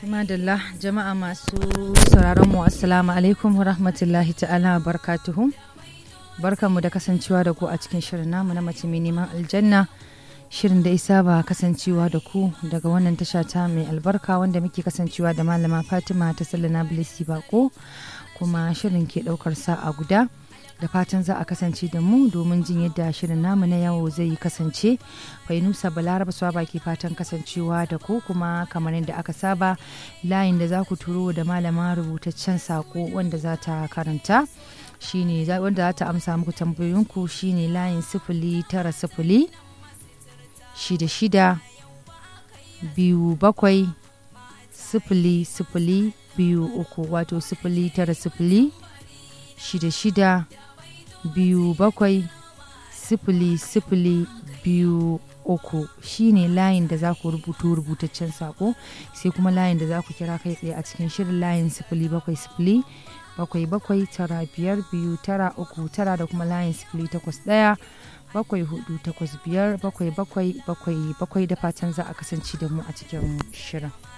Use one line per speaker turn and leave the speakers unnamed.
Madalla jama'a masu sauraron mu assalamu alaikum wa rahmatullahi ta'ala wa barakatuhu. Barkanmu da kasancewa da ku a cikin shirin namu na mace mai neman aljanna. Shirin da isa ba kasancewa da ku daga wannan tasha ta mai albarka wanda muke kasancewa da malama Fatima ta sallana Bilisi Bako kuma shirin ke daukar sa'a guda. da fatan za a kasance da mu domin jin yadda shirin namu na yawo zai kasance fainusa balaraba swaba ke fatan kasancewa da ku kuma kamar yadda aka saba layin da za ku turo da malama rubutaccen sako wanda za ta karanta shine wanda za ta amsa muku tambayoyinku shine layin sifili tara sifili shida shida biyu bakwai sifili sifili biyu uku wato sifili tara sifili shida shida biyu bakwai sifili sifili biyu uku shine layin da za ku rubuto rubutaccen sako sai kuma layin da za ku kira kai tsaye a cikin shirin layin sifili bakwai sifili bakwai bakwai tara biyar biyu tara uku tara da kuma layin sifili takwas ɗaya bakwai hudu takwas biyar bakwai bakwai bakwai bakwai da fatan za a kasance da mu a cikin shirin